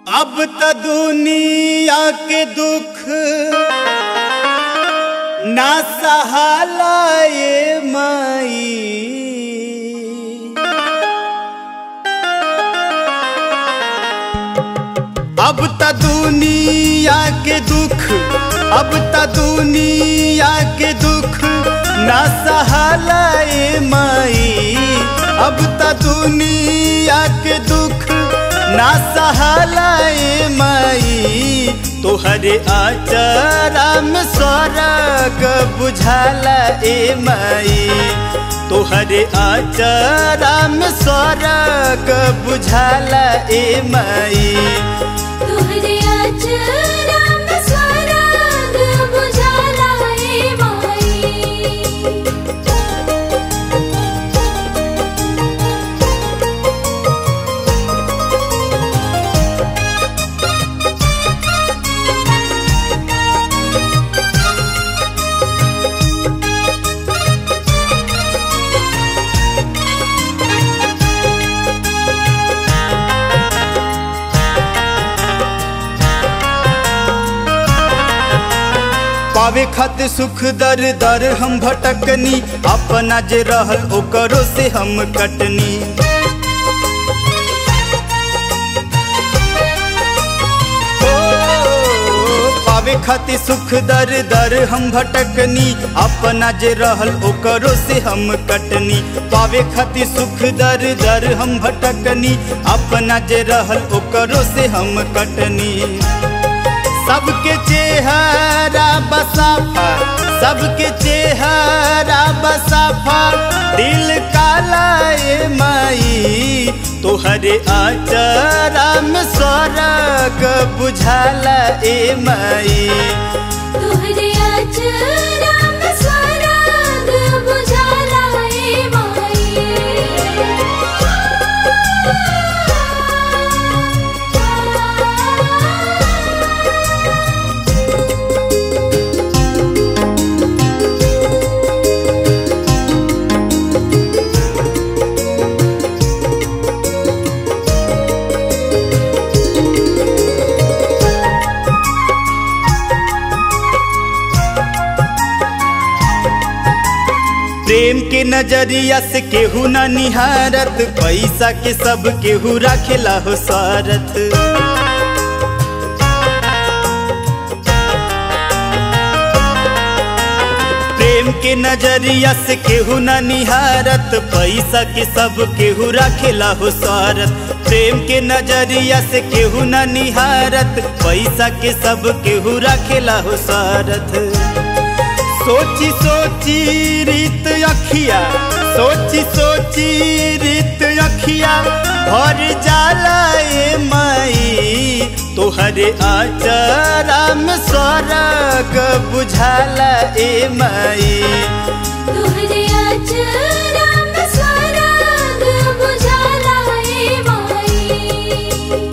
अब त दुनिया के दुख ना सहाला ये माई अब त दुनिया के दुख अब त दुनिया के दुख ना सहाला ये माई अब त दुनिया के दुख ना सहाला ये माई तोहरे आचरा में स्वर्ग बुझाला ए माई तोहरे आचरा में स्वर्ग बुझाला ए माई तुहरे अचरा में स्वर्ग बुझाला ए माई पावे खातिर सुख दर दर हम भटकनी अपना जे रहल ओकरो से हम कटनी ओ, पावे खातिर सुख दर दर हम भटकनी अपना जे रहल ओकरो से हम कटनी पावे खातिर सुख दर दर हम भटकनी अपना जे रहल ओकरो से हम कटनी सबके चेहरा बसाफा सबके चेहरा बसाफा दिल काला ए माई तोहरे आचरा में स्वर्ग बुझाला ए माई तुहरे अचरा में स्वर्ग बुझाला ए माई प्रेम के नजरिया से केहू ना निहारत पैसा के सब केहू राखेला हो सारथ प्रेम के नजरिया से केहू ना निहारत पैसा के सब केहू राखेला हो सारथ प्रेम के नजरिया से केहू ना निहारत पैसा के सब केहू राखेला हो सारथ सोची सोची रीत अखिया सोची सोची रीत अखिया भर जाला ए माई तोहरे आचरा में स्वर्ग बुझाला ए माई तुहरे अचरा में स्वर्ग बुझाला ए माई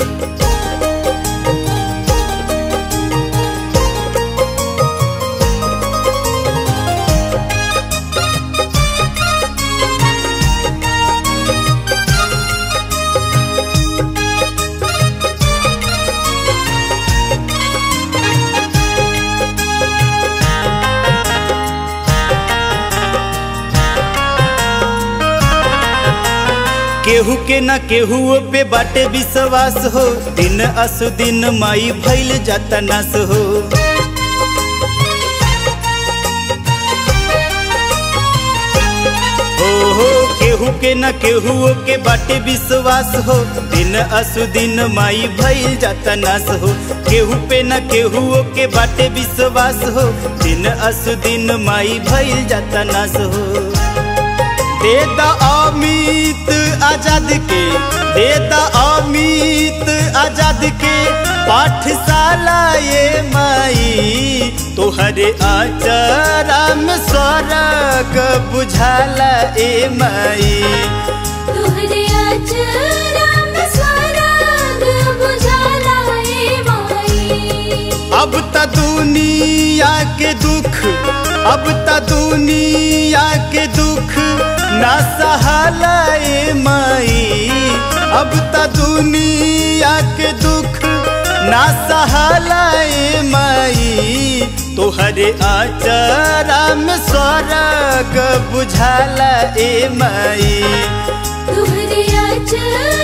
केहू के न केहू पे बाटे विश्वास हो दिन असु दिन माई भइल जाता नास हो ओहो केहू के न केहू के बाटे विश्वास हो दिन असु दिन माई भइल जाता नास हो केहू पे न केहू के बाटे विश्वास हो दिन असु दिन माई भइल जाता नास हो दे द अमित आजाद के दे द अमित आजाद के पाठशाला ये माई तोहरे आचरा में स्वर्ग बुझाला ए माई तुहरे अचरा में स्वर्ग बुझाला ए माई अब त दुनिया के दुख अब त दुनिया के दुख ना सहाला ए माई अब त दुनिया के दुख ना सहाला ए माई तोहरे आचरा में स्वर्ग बुझाला ए माई तुहरे अचरा